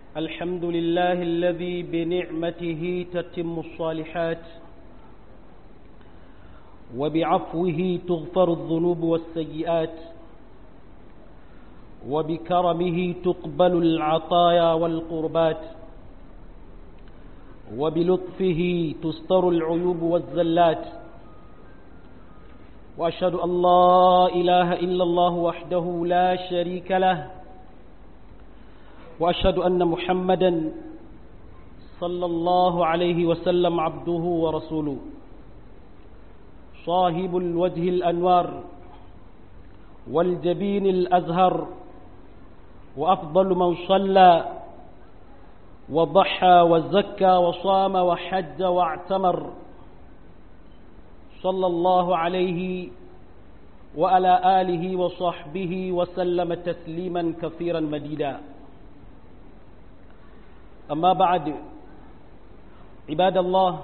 الحمد لله الذي بنعمته تتم الصالحات وبعفوه تغفر الذنوب والسيئات وبكرمه تقبل العطايا والقربات وبلطفه تستر العيوب والزلات وأشهد أن لا إله إلا الله وحده لا شريك له وأشهد أن محمدا صلى الله عليه وسلم عبده ورسوله صاحب الوجه الأنوار والجبين الأزهر وأفضل من صلى وضحى وزكى وصام وحج واعتمر صلى الله عليه وعلى آله وصحبه وسلم تسليما كثيرا مديدا أما بعد عباد الله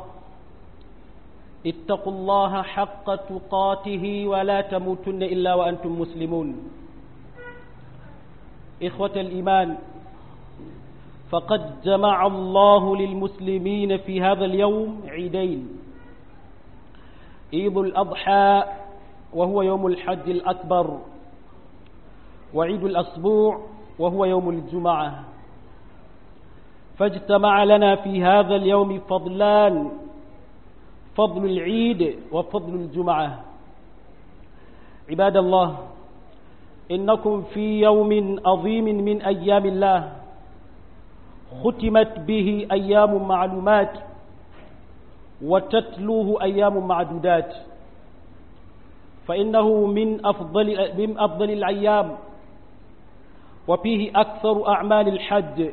اتقوا الله حق تقاته ولا تموتن إلا وأنتم مسلمون إخوة الإيمان فقد جمع الله للمسلمين في هذا اليوم عيدين عيد الأضحى وهو يوم الحج الأكبر وعيد الأسبوع وهو يوم الجمعة فاجتمع لنا في هذا اليوم فضلان فضل العيد وفضل الجمعة عباد الله إنكم في يوم عظيم من أيام الله ختمت به أيام معلومات وتتلوه أيام معدودات فإنه من أفضل, من أفضل الأيام وفيه أكثر أعمال الحج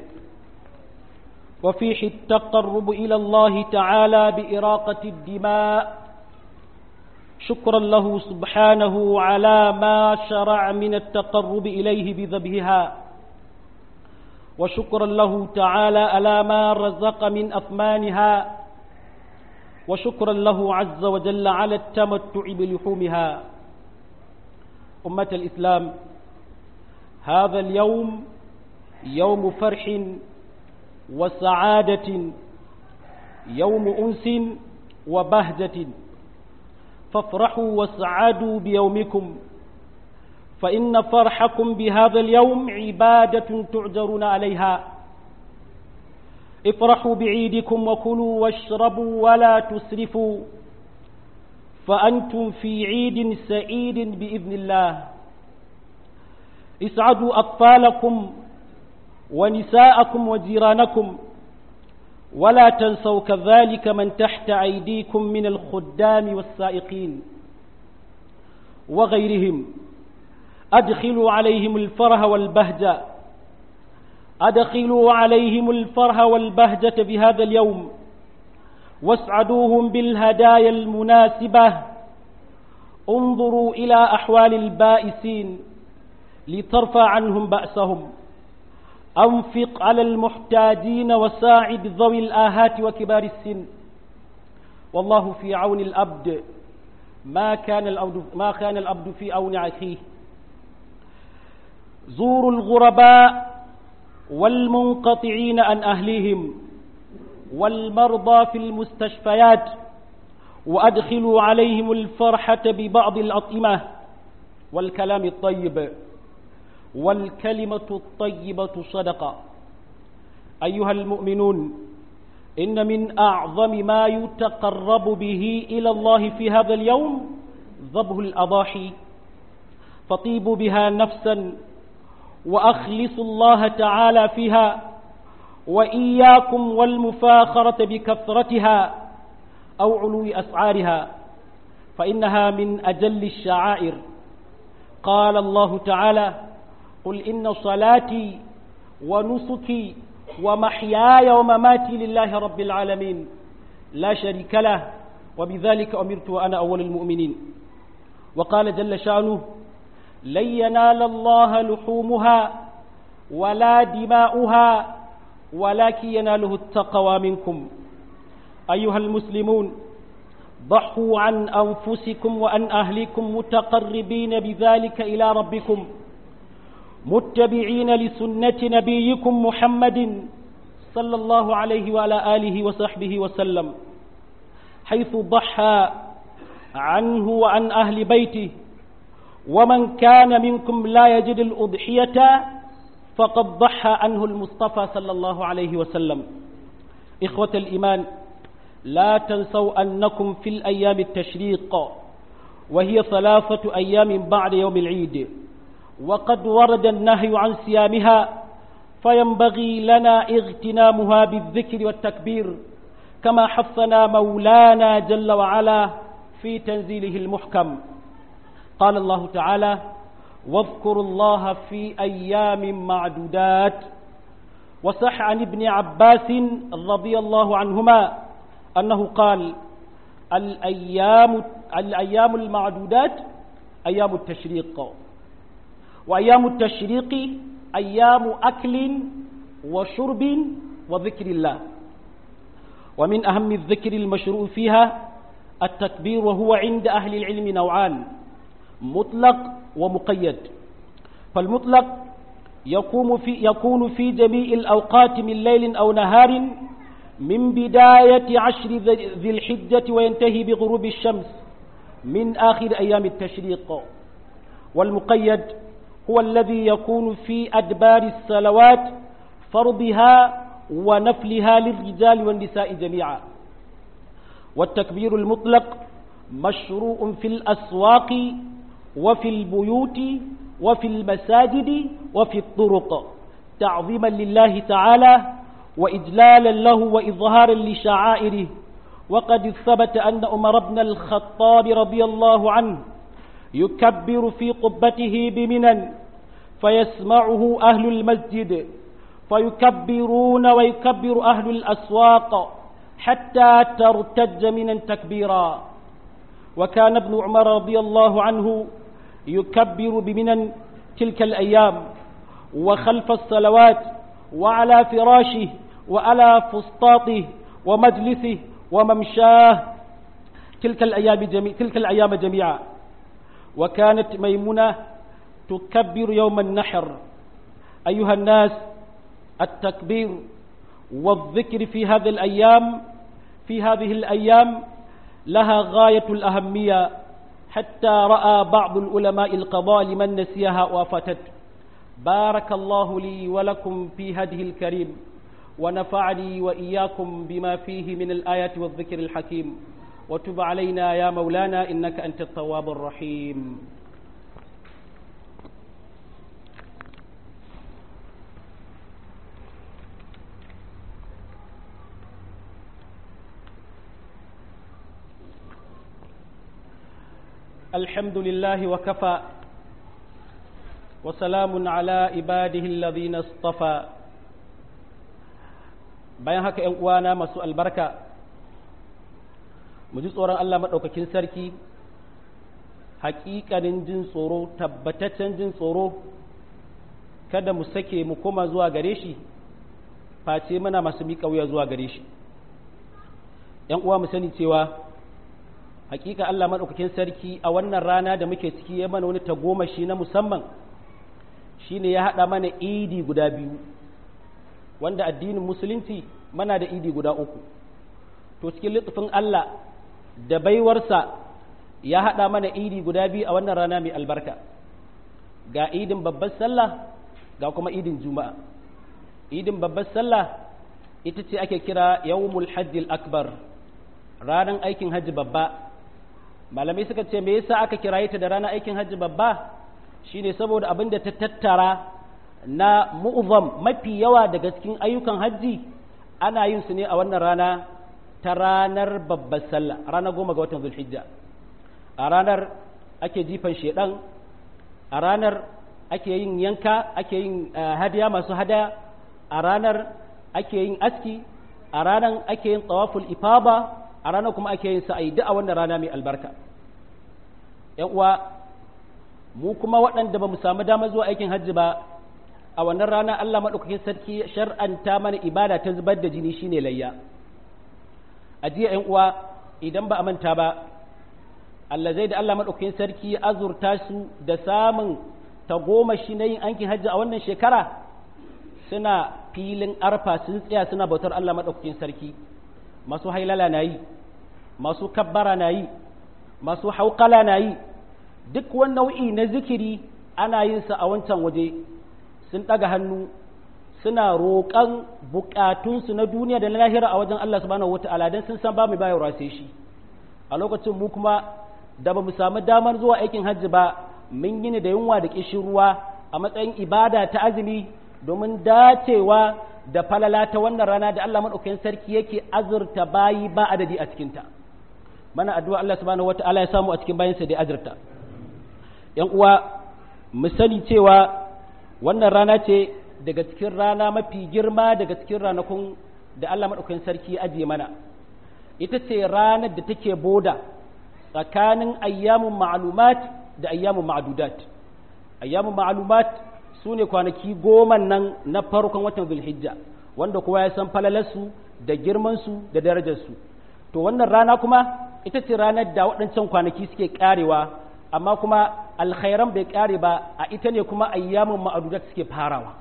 وفيه التقرب إلى الله تعالى بإراقة الدماء شكرا له سبحانه على ما شرع من التقرب إليه بذبحها وشكرا له تعالى على ما رزق من أثمانها وشكرا له عز وجل على التمتع بلحومها أمة الإسلام هذا اليوم يوم فرح وسعادة يوم أنس وبهجة فافرحوا واسعدوا بيومكم فإن فرحكم بهذا اليوم عبادة تعجرون عليها افرحوا بعيدكم وكلوا واشربوا ولا تسرفوا فأنتم في عيد سعيد بإذن الله اسعدوا أطفالكم ونساءكم وجيرانكم ولا تنسوا كذلك من تحت أيديكم من الخدام والسائقين وغيرهم أدخلوا عليهم الفرح والبهجة أدخلوا عليهم الفرح والبهجة بهذا اليوم واسعدوهم بالهدايا المناسبة انظروا إلى أحوال البائسين لترفع عنهم بأسهم أنفق على المحتاجين وساعد ذوي الآهات وكبار السن والله في عون الأبد ما كان الأبد, ما كان الأبد في عون أخيه زوروا الغرباء والمنقطعين عن أهليهم والمرضى في المستشفيات وأدخلوا عليهم الفرحة ببعض الأطعمة والكلام الطيب والكلمة الطيبة صدقة أيها المؤمنون إن من أعظم ما يتقرب به إلى الله في هذا اليوم ذبح الأضاحي فطيبوا بها نفسا وأخلصوا الله تعالى فيها وإياكم والمفاخرة بكثرتها أو علو أسعارها فإنها من أجل الشعائر قال الله تعالى قل إن صلاتي ونسكي ومحياي ومماتي لله رب العالمين لا شريك له وبذلك أمرت وأنا أول المؤمنين وقال جل شأنه لن ينال الله لحومها ولا دماؤها ولكن يناله التقوى منكم أيها المسلمون ضحوا عن أنفسكم وأن أهلكم متقربين بذلك إلى ربكم متبعين لسنة نبيكم محمد صلى الله عليه وعلى آله وصحبه وسلم حيث ضحى عنه وعن أهل بيته ومن كان منكم لا يجد الأضحية فقد ضحى عنه المصطفى صلى الله عليه وسلم إخوة الإيمان لا تنسوا أنكم في الأيام التشريق وهي ثلاثة أيام بعد يوم العيد وقد ورد النهي عن صيامها فينبغي لنا اغتنامها بالذكر والتكبير كما حثنا مولانا جل وعلا في تنزيله المحكم قال الله تعالى واذكروا الله في أيام معدودات وصح عن ابن عباس رضي الله عنهما أنه قال الأيام, الأيام المعدودات أيام التشريق وأيام التشريق أيام أكل وشرب وذكر الله ومن أهم الذكر المشروع فيها التكبير وهو عند أهل العلم نوعان مطلق ومقيد فالمطلق يكون في, يكون في جميع الأوقات من ليل أو نهار من بداية عشر ذي الحجة وينتهي بغروب الشمس من آخر أيام التشريق والمقيد هو الذي يكون في أدبار الصلوات فرضها ونفلها للرجال والنساء جميعا والتكبير المطلق مشروع في الأسواق وفي البيوت وفي المساجد وفي الطرق تعظيما لله تعالى وإجلالا له وإظهارا لشعائره وقد ثبت أن عمر بن الخطاب رضي الله عنه يكبر في قبته بمنى فيسمعه أهل المسجد فيكبرون ويكبر أهل الأسواق حتى ترتج منا تكبيرا وكان ابن عمر رضي الله عنه يكبر بمنى تلك الأيام وخلف الصلوات وعلى فراشه وعلى فسطاطه ومجلسه وممشاه تلك الأيام جميع تلك الأيام جميعا وكانت ميمونة تكبر يوم النحر أيها الناس التكبير والذكر في هذه الأيام في هذه الأيام لها غاية الأهمية حتى رأى بعض العلماء القضاء لمن نسيها وافته بارك الله لي ولكم في هذه الكريم ونفعني وإياكم بما فيه من الآيات والذكر الحكيم وتب علينا يا مولانا إنك أنت التواب الرحيم الحمد لله وكفى وسلام على عباده الذين اصطفى bayan haka ‘yan uwana masu albarka mu ji tsoron Allah maɗaukakin sarki haƙiƙanin jin tsoro tabbataccen jin tsoro kada mu sake mu koma zuwa gare shi face muna masu miƙa wuya zuwa gare shi ‘yan uwa mu sani cewa hakika Allah maɗaukakin sarki a wannan rana da muke ciki ya mana wani tagomashi na musamman shine ya haɗa mana idi guda biyu wanda addinin musulunci mana da idi guda uku to cikin littafin Allah da baiwarsa ya haɗa mana idi guda biyu a wannan rana mai albarka ga idin babbar sallah ga kuma idin juma'a idin babbar sallah ita ce ake kira yawmul hajjil akbar ranar aikin hajji babba malamai suka ce me yasa aka kiraye ta da ranar aikin hajji babba shine saboda abin da ta tattara na mu'zam mafi yawa daga cikin ayyukan hajji ana yin su ne a wannan rana ta ranar babbar sallah ranar goma ga watan zulhijja a ranar ake jifan shedan a ranar ake yin yanka ake yin hadiya masu hadaya a ranar ake yin aski a ranar ake yin tsawaful ifaba a ranar kuma ake yin sa'ayi duk a wannan rana mai albarka ‘yan uwa mu kuma waɗanda ba mu samu damar zuwa aikin hajji ba a wannan rana Allah maɗaukakin sarki shar'anta mana ibada ta zubar da jini shine layya a jiya ‘yan uwa idan ba a manta ba Allah zai da Allah maɗaukakin sarki ya azurta su da samun tagomashi na yin aikin hajji a wannan shekara suna filin arfa sun tsaya suna bautar Allah maɗaukakin sarki masu hailala na yi masu kabbara na yi masu hauƙala na yi duk wani nau'i na zikiri ana yin sa a wancan waje sun ɗaga hannu suna roƙon buƙatunsu na duniya da na lahira a wajen Allah subhanahu wata'ala don sun san ba mu bayarwa sai shi a lokacin mu kuma da ba mu samu damar zuwa aikin hajji ba mun yi da yunwa da ƙishin ruwa a matsayin ibada ta azumi domin dacewa da falala ta wannan rana da Allah maɗaukakin sarki yake azurta bayi ba adadi a cikinta mana addu'a Allah subhanahu wata'ala ya samu a cikin bayansa da azurta ‘yan uwa mu sani cewa wannan rana ce daga cikin rana mafi girma daga cikin ranakun da Allah maɗaukakin sarki ya ajiye mana ita ce ranar da take boda tsakanin ayyamun ma'alumat da ayyamun ma'adudat ayyamun ma'alumat su ne kwanaki goma nan na farkon watan zulhijja wanda kowa ya san falalarsu da girmansu da darajarsu to wannan rana kuma ita ce ranar da waɗancan kwanaki suke karewa amma kuma alkhairan bai kare ba a ita ne kuma ayyamun ma'adudat suke farawa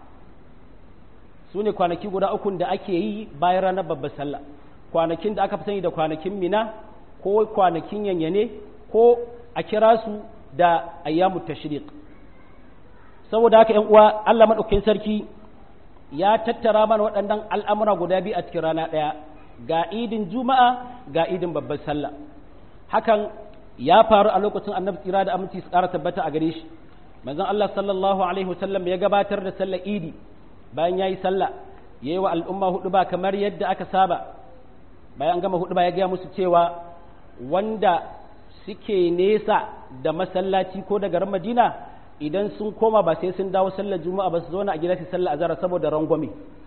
su ne kwanaki guda uku da ake yi bayan ranar babbar sallah kwanakin da aka fi sani da kwanakin mina ko kwanakin yanyane ko a kira su da ayyamu tashriq saboda haka ‘yan uwa Allah maɗaukakin sarki ya tattara mana waɗannan al'amura guda biyu a cikin rana ɗaya ga idin juma'a ga idin babbar sallah hakan ya faru a lokacin annabi tsira da aminci su ƙara tabbata a gare shi manzon Allah sallallahu alaihi wasallam ya gabatar da sallar idi bayan ya yi sallah ya yi wa al'umma hudu ba kamar yadda aka saba bayan gama hudu ba ya gaya musu cewa wanda suke nesa da masallaci ko da garin madina idan sun koma ba sai sun dawo sallar juma'a ba su zauna a gida su sallar azara saboda rangwame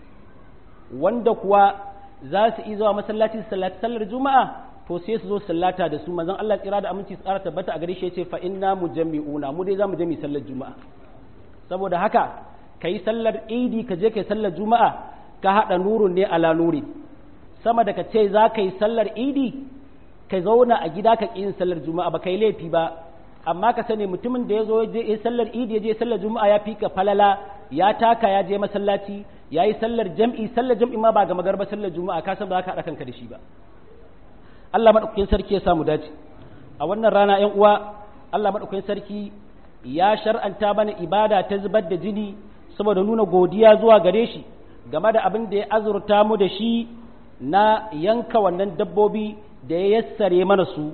wanda kuwa za su yi zuwa masallaci su sallati sallar juma'a to sai su zo sallata da su manzon Allah tsira da aminci tsara tabbata a gare shi yace fa inna mujammi'una mu dai zamu je mu sallar juma'a saboda haka kai sallar idi ka je kai sallar juma'a ka hada nurun ne ala nuri sama da ka ce za ka yi sallar idi ka zauna a gida ka yin sallar juma'a ba kai laifi ba amma ka sani mutumin da ya zo ya sallar idi ya je sallar juma'a ya fi ka falala ya taka ya je masallaci ya yi sallar jam'i sallar jam'i ma ba ga magarba sallar juma'a ka san ba za ka haɗa kanka da shi ba Allah maɗaukakin sarki ya samu dace a wannan rana ‘yan uwa Allah maɗaukakin sarki ya shar'anta mana ibada ta zubar da jini saboda nuna godiya zuwa gare shi game da abin da ya azurta mu da shi na yanka wannan dabbobi da ya yassare mana su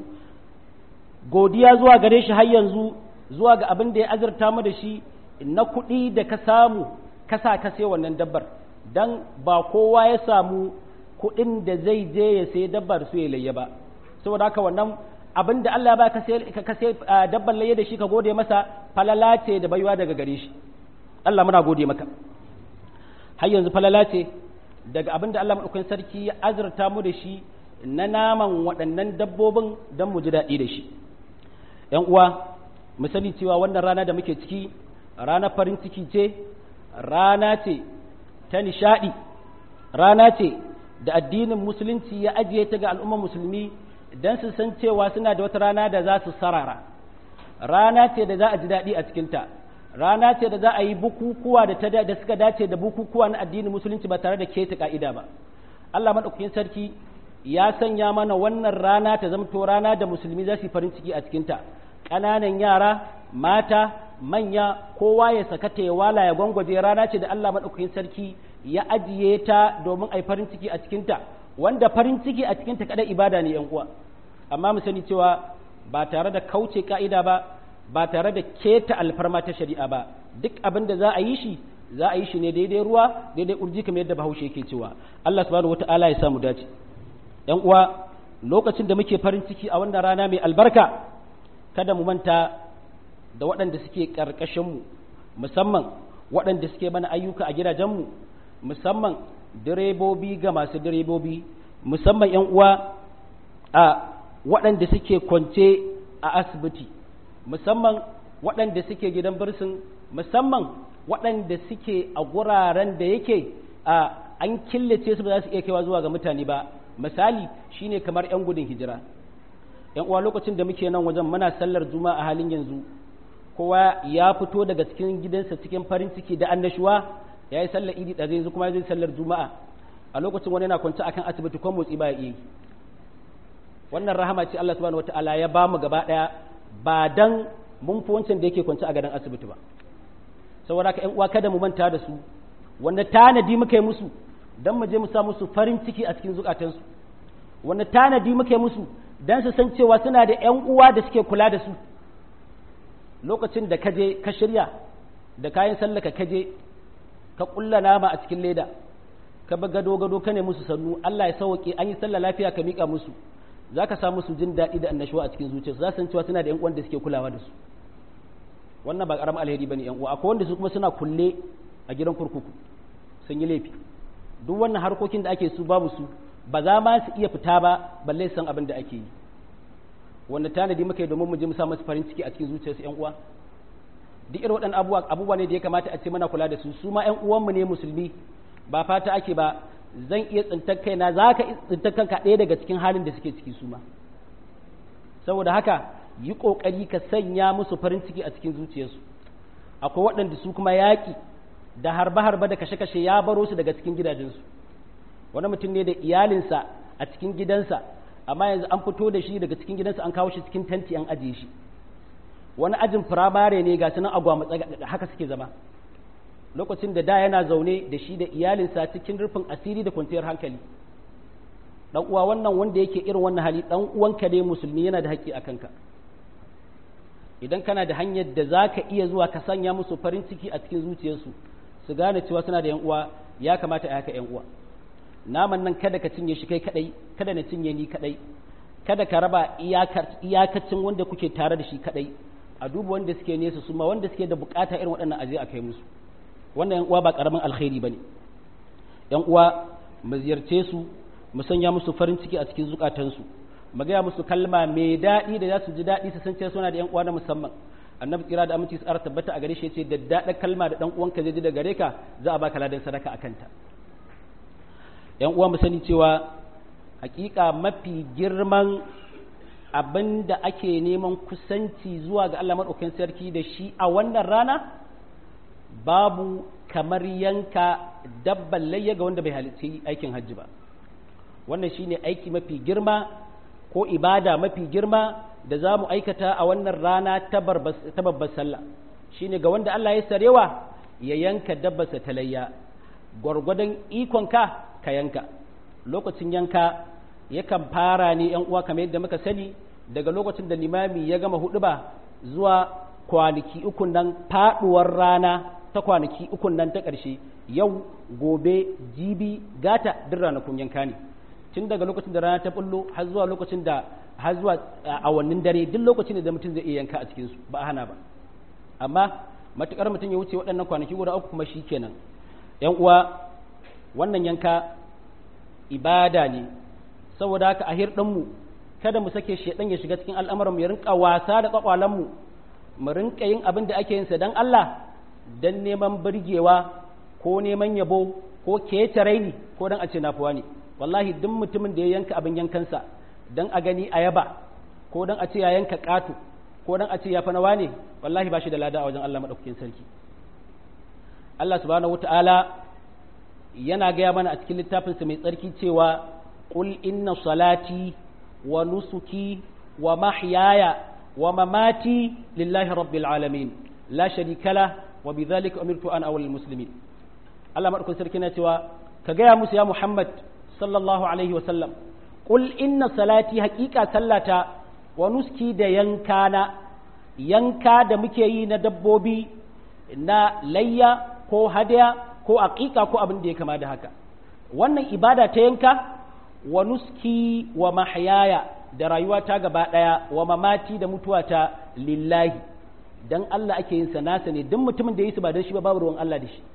godiya zuwa gare shi har yanzu zuwa ga abin da ya azurta mu da shi na kuɗi da ka samu ka sa ka sai wannan dabbar dan ba kowa ya samu kuɗin da zai je ya sai dabbar su ya layya ba saboda haka wannan abin da Allah ba ka sai dabbar layya da shi ka gode masa falala ce da baiwa daga gare shi Allah muna gode maka har yanzu falala ce daga abin da Allah maɗaukakin sarki ya azurta mu da shi na naman waɗannan dabbobin don mu ji daɗi da shi ‘yan uwa mu sani cewa wannan rana da muke ciki rana farin ciki ce rana ce ta nishaɗi rana ce da addinin musulunci ya ajiye ta ga al'ummar musulmi don su san cewa suna da wata rana da za su sarara rana ce da za a ji daɗi a cikinta rana ce da za a yi bukukuwa da, da suka dace da bukukuwa na addinin musulunci ba tare da keta ka'ida ba Allah maɗaukakin sarki ya sanya mana wannan rana ta zamto rana da musulmi za su yi farin ciki a cikinta ƙananan yara mata manya kowa ya sakata ya wala ya gwangwaje rana ce da Allah maɗaukakin sarki ya ajiye ta domin a yi farin ciki a cikinta wanda farin ciki a cikinta kaɗai ibada ne yan uwa amma mu sani cewa ba tare da kauce ka'ida ba ba tare da keta alfarma ta shari'a ba duk abin da za a yi shi za a yi shi ne daidai ruwa daidai urji kamar yadda bahaushe yake cewa Allah subhanahu wata'ala ya samu dace yan uwa lokacin da muke farin ciki a wannan rana mai albarka kada mu manta da waɗanda suke ƙarƙashinmu musamman waɗanda suke mana ayyuka a gidajenmu musamman direbobi ga masu direbobi musamman yan uwa a waɗanda suke kwance a asibiti musamman waɗanda suke gidan birsin musamman waɗanda suke a guraren da yake a an killace su ba za su iya kaiwa zuwa ga mutane ba misali shine kamar 'yan gudun hijira yan uwa lokacin da muke nan wajen muna sallar juma'a a halin yanzu kowa ya fito daga cikin gidansa cikin farin ciki da annashuwa ya yi sallar idi da yanzu kuma zai sallar juma'a a lokacin wani yana kwanci akan asibiti ko motsi ba ya iya wannan rahama ce Allah subhanahu wataala ya ba mu gaba daya ba dan mun fi wancan da yake kwanci a gadon asibiti ba saboda haka ƴan uwa kada mu manta da su wanda tanadi muka yi musu dan mu je mu sa musu farin ciki a cikin zukatansu wanda tanadi muka yi musu dan su san cewa suna da ƴan uwa da suke kula da su lokacin da ka je ka shirya da kayan sallaka ka je ka kulla nama a cikin leda ka bi gado gado ka ne musu sannu Allah ya sauke an yi sallah lafiya ka mika musu za ka samu su jin daɗi da annashuwa a cikin zuciyarsu za su san cewa suna da ƴan uwan da suke kulawa da su wannan ba ƙaramin alheri bane ƴan uwa akwai wanda su kuma suna kulle a gidan kurkuku sun yi laifi duk wannan harkokin da ake su babu su ba za ma su iya fita ba balle san abin da ake yi wanda tanadi muka yi domin mu je mu sa masu farin ciki a cikin zuciyarsu ƴan uwa duk irin waɗannan abubuwa abubuwa ne da ya kamata a ce muna kula da su su ma ƴan uwanmu ne musulmi ba fata ake ba zan iya tsintar kaina za ka tsintar kanka ɗaya daga cikin halin da suke ciki su ma saboda haka yi ƙoƙari ka sanya musu farin ciki a cikin zuciyarsu akwai waɗanda su kuma yaƙi da harba-harba da kashe-kashe ya baro su daga cikin gidajensu wani mutum ne da iyalinsa a cikin gidansa amma yanzu an fito da shi daga cikin gidansa an kawo shi cikin tanti an ajiye shi wani ajin firamare ne ga sunan agwamatsa haka suke zama lokacin da da yana zaune da shi da iyalinsa cikin rufin asiri da kwanciyar hankali dan uwa wannan wanda yake irin wannan hali dan uwanka ne musulmi yana da haƙƙi a kanka idan kana da hanyar da za ka iya zuwa ka sanya musu farin ciki a cikin zuciyarsu su gane cewa suna da yan uwa ya kamata a haka yan uwa naman nan kada ka cinye shi kai kadai kada na cinye ni kadai kada ka raba iyakacin wanda kuke tare da shi kadai a duba wanda suke nesa su ma wanda suke da bukata irin waɗannan aje a kai musu wannan yan uwa ba karamin alkhairi bane yan uwa mu ziyarce su mu sanya musu farin ciki a cikin zukatansu mu gaya musu kalma mai daɗi da za su ji daɗi su san cewa suna da yan uwa na musamman annabi kira da aminci tsara tabbata a gare shi yace da daɗa kalma da dan uwanka zai ji da gare ka za a baka ladan sadaka a kanta yan uwa mu sani cewa hakika mafi girman abin da ake neman kusanci zuwa ga Allah maɗaukakin sarki da shi a wannan rana babu kamar yanka dabban layya ga wanda bai halitta aikin hajji ba wannan shine aiki mafi girma ko ibada mafi girma da za mu aikata a wannan rana ta babbar sallah shine ga wanda Allah ya sarewa ya yanka dabbarsa ta layya gwargwadon ikonka ka yanka lokacin yanka yakan fara ne yan uwa kamar yadda muka sani daga lokacin da limami ya gama huduba zuwa kwanaki uku nan faduwar rana ta kwanaki uku nan ta ƙarshe yau gobe jibi gata duk ranakun yanka ne tun daga lokacin da rana ta bullo har zuwa lokacin da har zuwa awannin dare duk lokacin da mutum zai iya yanka a cikin su ba a hana ba amma matukar mutum ya wuce waɗannan kwanaki guda uku kuma shikenan yan uwa wannan yanka ibada ne saboda haka a hirɗinmu kada mu sake shedan ya shiga cikin al'amuranmu ya rinka wasa da kwakwalanmu mu rinka yin abin da ake yin sa dan Allah dan neman burgewa ko neman yabo ko kece raini ko dan a ce nafuwa ne wallahi duk mutumin da ya yanka abin yankansa dan a gani a yaba ko dan a ce ya yanka ƙato ko dan a ce ya fa nawa ne wallahi ba shi da lada a wajen Allah madaukakin sarki Allah subhanahu wataala yana gaya mana a cikin littafinsa mai tsarki cewa qul inna salati wa nusuki wa mahyaya wa mamati lillahi rabbil alamin la sharika la wa bidhalika umirtu an awwal muslimin Allah madaukakin sarki na cewa ka gaya musu ya Muhammad sallallahu alaihi wa sallam qul inna salati haqiqa sallata wa nuski da yankana yanka da muke yi na dabbobi na layya ko hadaya ko aqiqa ko abin da ya kama da haka wannan ibada ta yanka wa nuski wa mahyaya da rayuwa ta gaba daya wa mamati da mutuwa ta lillahi dan Allah ake yin sa nasa ne duk mutumin da yi su ba dan shi ba babu ruwan Allah da shi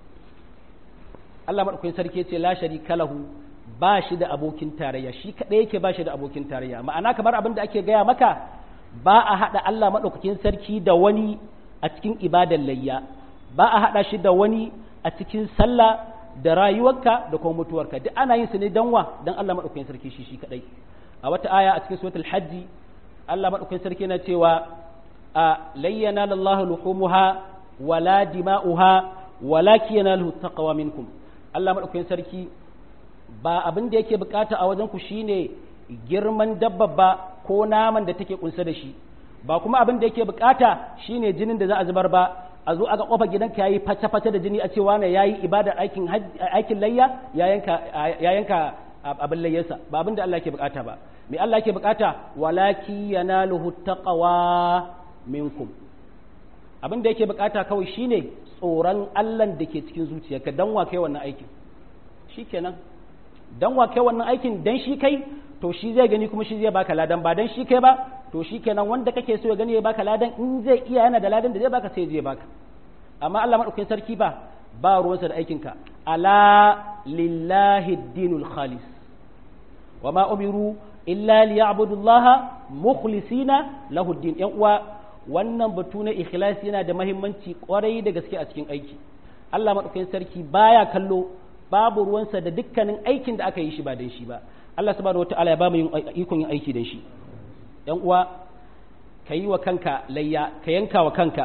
Allah madaukakin sarki ce la sharika lahu ba shi da abokin tarayya shi kadai yake ba shi da abokin tarayya ma'ana kamar abin da ake gaya maka ba a hada Allah madaukakin sarki da wani a cikin ibadar layya ba a hada shi da wani a cikin sallah da rayuwarka da kuma mutuwarka duk ana yin su ne dan wa dan Allah madaukakin sarki shi shi kadai a wata aya a cikin suratul hajji Allah madaukakin sarki yana cewa a layyana lallahu luhumuha wala dima'uha walaki yanaluhu taqwa minkum Allah madaukakin sarki ba abin da yake bukata a wajen ku shine girman dabba ba ko naman da take kunsa da shi ba kuma abin da yake bukata shine jinin da za a zubar ba a zo aga kofa gidanka yayi fata-fata da jini a cewa ne yayi ibadar aikin aikin layya ya yanka ya yanka abin layyarsa ba abin da Allah yake bukata ba me Allah yake bukata walaki yanaluhu taqwa minkum abin da yake bukata kawai shine tsoron Allah da ke cikin zuciyarka dan wa kai wannan aikin shikenan dan wa kai wannan aikin dan shi kai to shi zai gani kuma shi zai baka ladan ba dan shi kai ba to shi kenan wanda kake so ya gani ya baka ladan in zai iya yana da ladan da zai baka sai zai baka amma Allah madaukakin sarki ba ba ruwansa da aikin ka ala lillahi dinul khalis wa ma umiru illa liya'budu Allah mukhlisina lahu din yan uwa wannan batu na ikhlasi yana da muhimmanci kwarai da gaske a cikin aiki Allah madaukakin sarki baya kallo babu ruwansa da dukkanin aikin da aka yi shi ba dan shi ba Allah subhanahu wataala ya ba mu ikon yin aiki dan shi ‘yan uwa ka yi wa kanka layya ka yanka wa kanka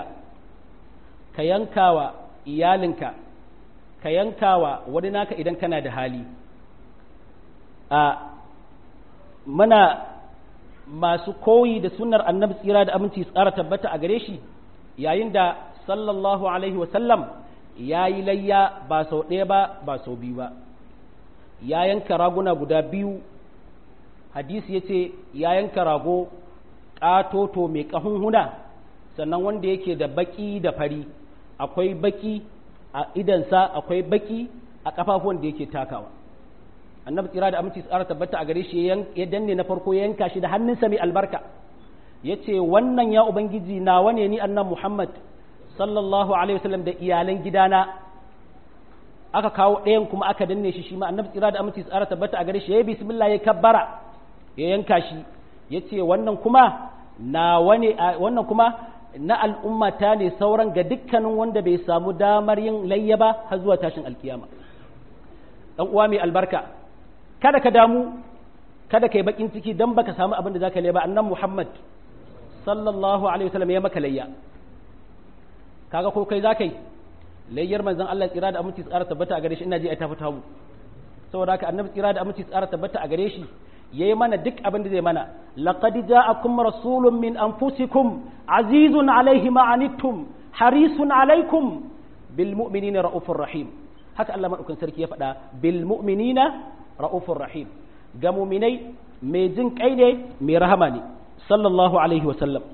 ka yanka wa iyalinka ka yanka wa wani naka idan kana da hali a muna masu koyi da sunnar annabi tsira da aminci tsara tabbata a gare shi yayin da sallallahu alaihi wasallam ya yi layya ba sau ɗaya ba ba sau biyu ba ya yanka raguna guda biyu hadisi ya ce ya yanka rago ƙatoto mai ƙahunhuna sannan wanda yake da baƙi da fari akwai baƙi a idansa akwai baƙi a ƙafafuwan da yake takawa annabi tsira da aminci tsara tabbata a gare shi ya danne na farko ya yanka shi da hannunsa mai albarka ya ce wannan ya ubangiji nawa ne ni annan muhammad sallallahu alaihi wasallam da iyalan gidana aka kawo ɗayan kuma aka danne shi shi ma annabi tsira da aminci tsara tabbata a gare shi ya yi bismillah ya kabbara ya yanka shi ya ce wannan kuma na wane wannan kuma na al'ummata ne sauran ga dukkanin wanda bai samu damar yin layya ba har zuwa tashin alkiyama dan uwa mai albarka kada ka damu kada ka yi bakin ciki dan baka samu abin da zaka layya ba annan muhammad sallallahu alaihi wasallam ya maka layya kaga ko kai zaka yi layyar manzon Allah tsira da aminci tsara tabbata a gare shi ina ji ai ta fita mu saboda haka annabi tsira da aminci tsara tabbata a gare shi yayi mana duk abin da zai mana laqad ja'akum rasulun min anfusikum azizun alaihi ma anittum harisun alaikum bil mu'minina raufur rahim haka Allah madaukakin sarki ya faɗa bil mu'minina raufur rahim ga mu'minai mai jin kai ne mai rahama ne sallallahu alaihi wa sallam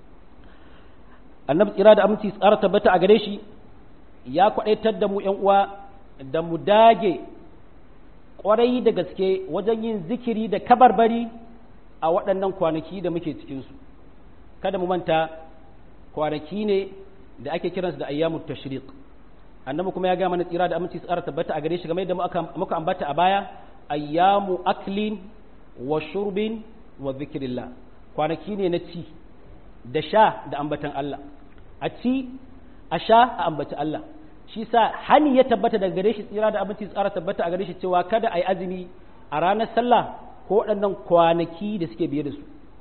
annabi tsira da aminci tsara tabbata a gare shi ya kwadaitar da mu yan uwa da mu dage kwarai da gaske wajen yin zikiri da kabarbari a waɗannan kwanaki da muke cikinsu kada mu manta kwanaki ne da ake kiransu da ayyamu tashriq annabi kuma ya ga mana tsira da aminci tsara tabbata a gare shi game da muka ambata a baya ayyamu aklin wa shurbin wa zikrillah kwanaki ne na ci da sha da ambatan Allah a ci a sha a ambaci Allah shi sa hani ya tabbata daga gare shi tsira da abinci tsara tabbata a gare shi cewa kada a yi azumi a ranar sallah ko waɗannan kwanaki da suke biye da su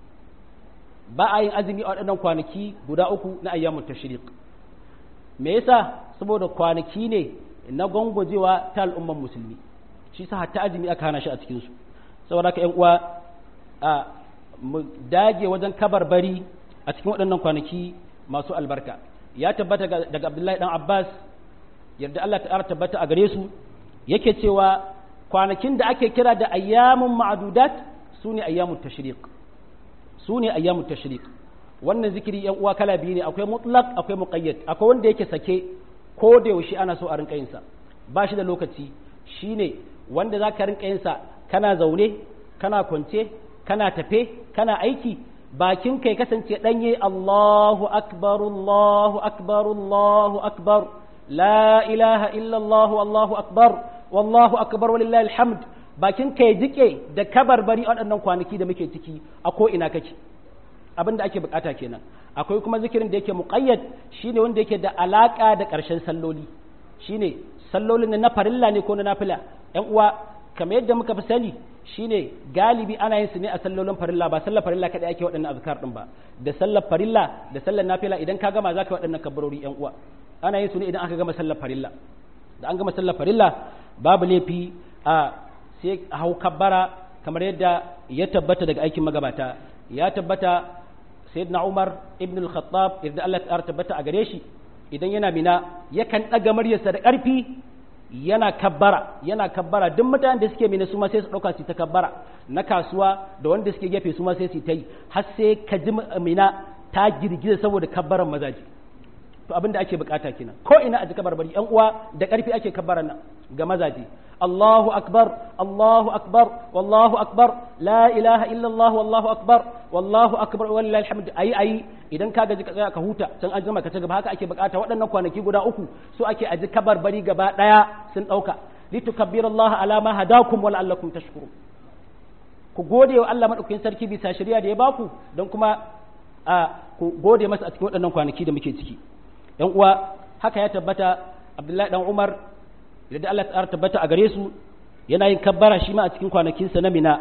ba a yin azumi a waɗannan kwanaki guda uku na ayyamun tashriq me yasa saboda kwanaki ne na gwangwajewa ta al'umman musulmi shi sa hatta azumi aka hana shi a cikin su saboda haka ƴan uwa a mu dage wajen kabarbari a cikin waɗannan kwanaki masu albarka ya tabbata daga Abdullahi dan Abbas yarda Allah ta tabbata a gare su yake cewa kwanakin da ake kira da ayyamun ma'adudat su ne ayyamun tashriq su ne ayyamun tashriq wannan zikiri yan uwa kala biyu ne akwai mutlaq akwai muqayyad akwai wanda yake sake ko da yaushe ana so a rinka yin sa ba shi da lokaci shine wanda za ka rinka yin sa kana zaune kana kwance kana tafe kana aiki bakin kai kasance danye Allahu akbar Allahu akbar Allahu akbar la ilaha illa Allah Allahu akbar wallahu akbar walillahi alhamd bakin kai jike da kabarbari waɗannan kwanaki da muke ciki a ko ina kake abin da ake bukata kenan akwai kuma zikirin da yake muqayyad shine wanda yake da alaka da ƙarshen salloli shine sallolin na farilla ne ko na nafila ƴan uwa kamar yadda muka fi sani shine galibi ana yin su ne a sallolin farilla ba sallar farilla kadai ake waɗannan azkar din ba da sallar farilla da sallar nafila idan ka gama zaka waɗannan kabbarori ƴan uwa ana yin su ne idan aka gama sallar farilla da an gama sallar farilla babu laifi a sai hau kabbara kamar yadda ya tabbata daga aikin magabata ya tabbata sayyidina Umar ibn al-Khattab idan Allah ya tabbata a gare shi idan yana mina yakan daga muryarsa da ƙarfi yana kabbara yana kabbara duk mutanen da suke mina su ma sai su dauka su ta kabbara na kasuwa da wanda suke gefe su ma sai su ta yi har sai ka ji mina ta girgiza saboda kabbaran mazaji to abin da ake bukata kenan ko ina a ji kabarbari yan uwa da karfi ake kabbaran nan ga mazaji Allahu akbar Allahu akbar wallahu akbar la ilaha illa Allah wallahu akbar wallahu akbar wallahi alhamd ayi ayi idan ka gaji ka tsaya ka huta can an jima ka ci gaba haka ake bukata waɗannan kwanaki guda uku so ake aji kabarbari gaba daya sun dauka litukabbiru Allah ala ma hadakum wa la'allakum tashkurun ku gode wa Allah madaukakin sarki bisa shari'a da ya baku don kuma a ku gode masa a cikin waɗannan kwanaki da muke ciki yan uwa haka ya tabbata abdullahi dan umar da Allah ta tabbata a gare su yana yin kabbara shi ma a cikin kwanakinsa na mina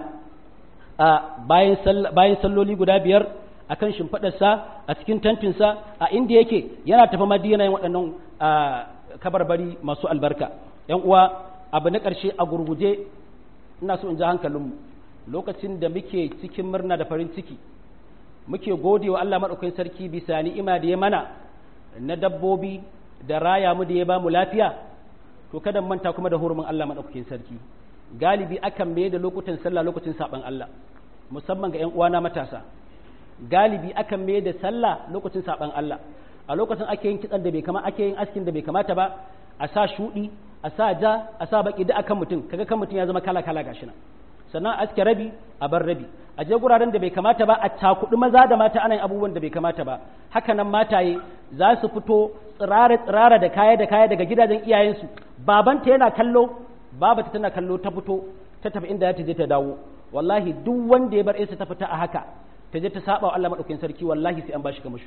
a bayan bayan salloli guda biyar akan shimfiɗarsa a cikin tantinsa a inda yake yana tafi madina yin waɗannan kabarbari masu albarka yan uwa abu na ƙarshe a gurguje ina so in ji hankalinmu lokacin da muke cikin murna da farin ciki muke gode wa Allah maɗaukakin sarki bisa ni'ima da ya mana na dabbobi da raya mu da ya ba mu lafiya to kada manta kuma da hurumin Allah maɗaukakin sarki galibi akan mai da lokutan sallah lokacin saɓan Allah musamman ga 'yan uwana matasa galibi akan mai da sallah lokacin saɓan Allah a lokacin ake yin kitsan da bai kama ake yin askin da bai kamata ba a sa shuɗi a sa ja a sa baki da akan mutum kaga kan mutum ya zama kala kala gashi nan sannan aske rabi a bar rabi a je guraren da bai kamata ba a cakuɗi maza da mata ana yin abubuwan da bai kamata ba haka nan mataye za su fito tsirara tsirara da kaya da kaya daga gidajen iyayensu babanta yana kallo babata tana kallo ta fito ta tafi inda ta je ta dawo wallahi duk wanda ya bar isa ta fita a haka ta je ta saba wa Allah madaukakin sarki wallahi sai an bashi kamashu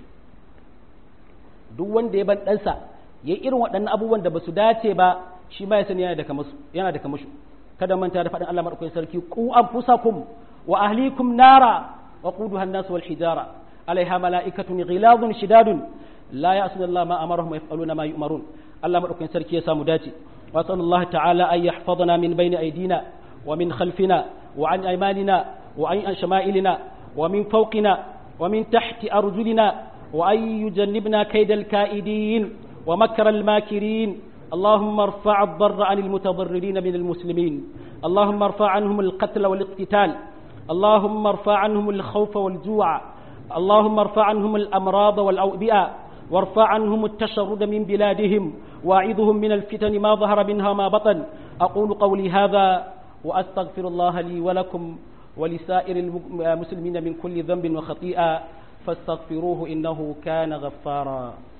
duk wanda ya bar ɗansa ya irin waɗannan abubuwan da ba su dace ba shi ma ya sani yana da kamashu yana da kamashu kada manta da faɗin Allah madaukakin sarki ku anfusakum wa ahlikum nara wa quduha an-nas wal hijara alaiha mala'ikatun ghiladun shidadun la ya'suna Allah ma amarahum wa yaf'aluna ma yu'marun Allah madaukakin sarki ya samu dace wa sallallahu ta'ala ay yahfazana min bayni aydina wa min khalfina wa an aymanina wa an shama'ilina wa min fawqina wa min tahti arjulina wa ay yujannibna kaydal ka'idin wa makra al-makirin اللهم ارفع الضر عن المتضررين من المسلمين اللهم ارفع عنهم القتل والاقتتال اللهم ارفع عنهم الخوف والجوع اللهم ارفع عنهم الأمراض والأوبئة وارفع عنهم التشرد من بلادهم واعظهم من الفتن ما ظهر منها ما بطن أقول قولي هذا وأستغفر الله لي ولكم ولسائر المسلمين من كل ذنب وخطيئة فاستغفروه إنه كان غفارا